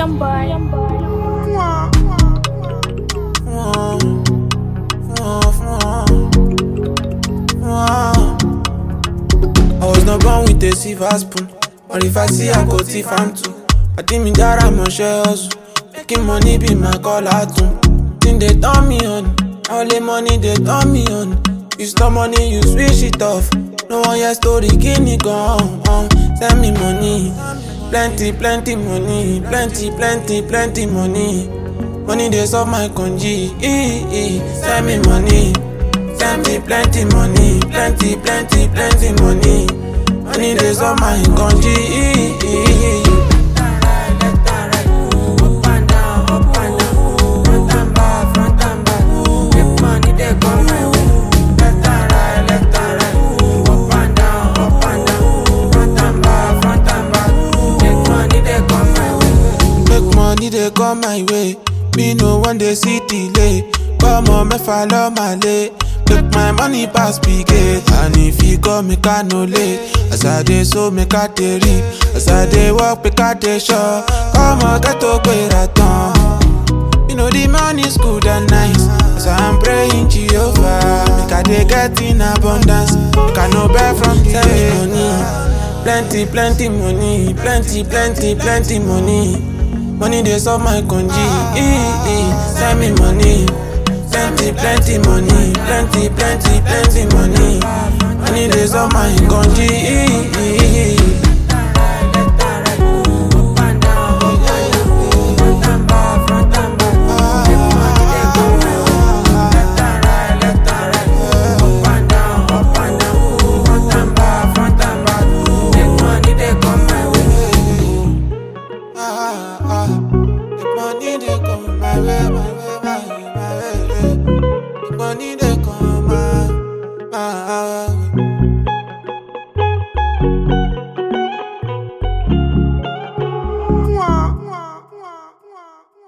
Young boy. Young boy. I was not born with a silver spoon, but if I see I go thief am too. I think me that I'm a share hustle, making money be my call out too. Think they turn me on, only money they turn me on. You stop money, you switch it off. No one your story, give me gone. Uh, send me money, plenty, plenty money, plenty, plenty, plenty money. Money they solve my conji. Eh, eh. Send me money. Send me plenty money, plenty, plenty, plenty money. Money they solve my conji. Eh, eh, eh. Make money they come my way. Me no one they see delay. Come on, me follow my lay. Make my money pass big gate. And if you go, make I no late. As I dey so make I dey reap. As I dey walk, make I dey sure. Come on, get to where I turn. You know the money's good and nice. So I'm praying Jehovah. Make I dey get in abundance. Make I no buy from the money. Plenty, plenty money. Plenty, plenty, plenty money. Money they solve my conji. Eh, eh. Send me money. Plenty, plenty money. Plenty, plenty, plenty money. Money they solve my conji. Eh, eh, eh. ah, ah. The money they come my way, my way, my way, my way. The money they come my, my,